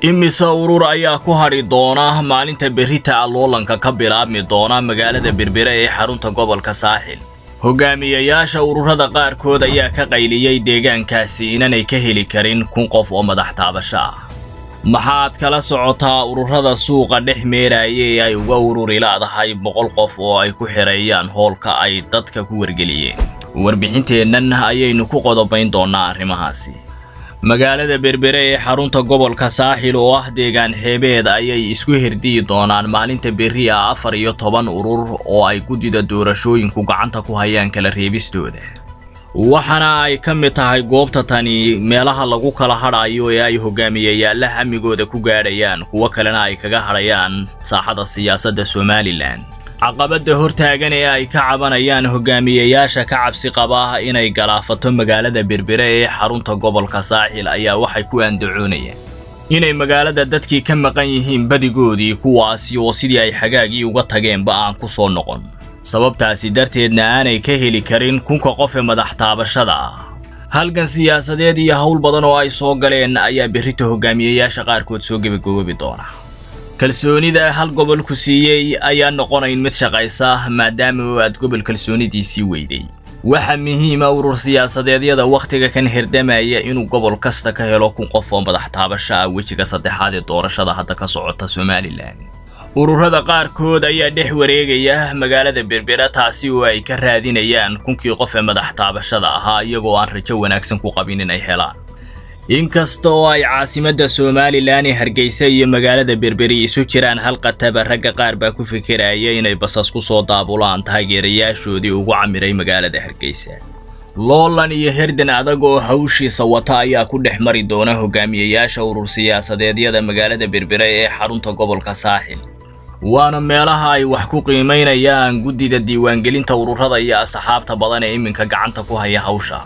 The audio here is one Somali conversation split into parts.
imise urur ayaa ku hadhi doona maalinta berrita loolanka ka bilaabmi doona magaalada berbere ee xarunta gobolka saaxil hogaamiyayaasha ururada qaarkood ayaa ka qayliyey deegaankaasi inanay ka heli karin kun qof oo madax taabasho ah maxaad kala socotaa ururada suuqa dhex meeraya ee ay uga ururi laadahay boqol qof oo ay ku xidheeyaan hoolka ay dadka ku wargeliyeen warbixinteennan ayaynu ku qodobayn doonnaa arrimahaasi magaalada berbere ee xarunta gobolka saaxil oo ah deegaan xeebeed ayay isku herdiyi doonaan maalinta berri ah afar iyo toban urur oo ay guddida doorashooyinku gacanta ku hayaan kala reebistooda waxaana ay ka mid tahay goobta tani meelaha lagu kala hadhayo ee ay hogaamiyayaalla hamigooda ku gaadhayaan kuwo kalena ay kaga hadhayaan saaxada siyaasadda somalilan caqabadda hortaagan ee ay ka cabanayaan hogaamiyayaasha ka cabsi qaba inay galaafato magaalada berbere ee xarunta gobolka saaxil ayaa waxay ku andacoonayaan inay magaalada dadkii ka maqan yihiin badigoodii kuwaasi oo sidii ay xagaagii uga tageenba aan ku soo noqon sababtaasi darteedna aanay ka heli karin kunka qof ee madax taabashada ah halgan siyaasadeed iyo howl badan oo ay soo galeen ayaa berrita hogaamiyayaasha qaarkood soo gebagoobi doona kalsoonida hal gobol ku siiyey ayaa noqonayn mid shaqaysa maadaama aad gobol kalsoonidiisii weyday waxa muhiima urur siyaasadeedyada wakhtiga kan herdamaya inuu gobol kasta ka helo kun qof oo madax taabasho ah wejiga saddexaad ee doorashada hadda ka socota somalilan ururada qaarkood ayaa dhex wareegaya magaalada berbera taasi oo ay ka raadinayaan kunkii qof ee madax taabashada ahaa iyagoo aan rajo wanaagsan ku qabin inay helaan inkasta oo ay caasimadda somalilan ee hargeysa iyo magaalada berberi isu jiraan hal qataba ragga qaar baa ku fikiraya inay basas ku soo daabulaan taageerayaashoodii ugu camiray magaalada hargeysa loolan iyo herdan adag oo hawshiisa wata ayaa ku dhex mari doona hogaamiyayaasha urur siyaasadeedyada magaalada berbere ee xarunta gobolka saaxil waana meelaha ay wax ku qiimaynayaan guddida diiwaangelinta ururada iyo asxaabta badan ee iminka gacanta ku haya hawsha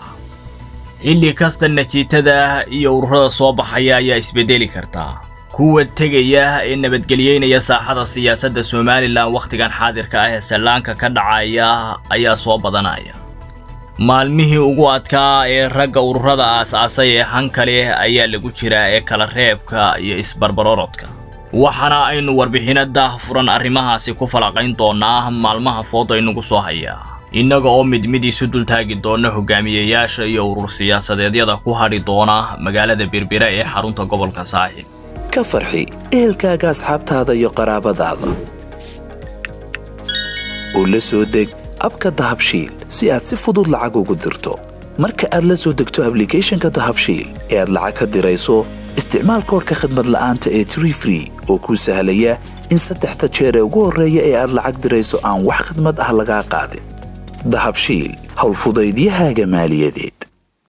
xilli kasta natiijada iyo ururada soo baxaya ayaa isbedeli kartaa kuwa tegaya ee nabadgelyeynaya saaxada siyaasadda somalilan wakhtigan xaadirka ah ee sallaanka ka dhacaya ayaa soo badanaya maalmihii ugu adkaa ee ragga ururada aas-aasay ee hanka leh ayaa lagu jiraa ee kala reebka iyo isbarbarorodka waxaana aynu warbixino daah furan arrimahaasi ku falaqayn doonaa maalmaha fooda inugu soo hayaa innaga oo mid mid isu dultaagi doona hogaamiyayaasha iyo urur siyaasadeedyada ku hadhi doona magaalada berbera ee xarunta gobolka saaxil ka farxi ehelkaaga asxaabtaada iyo qaraabadaada oo la soo deg abka dahabshiil si aad si fudud lacag ugu dirto marka aad la soo degto ablicathonka dahabshiil ee aad lacag ka dirayso isticmaal koorka khadmad la'aanta ee tree free oo kuu sahlaya in saddexda jeer ee ugu horreeya ee aad lacag dirayso aan wax khidmad ah lagaa qaadin dahabshiil howlfudaydiyahaaga maaliyadeed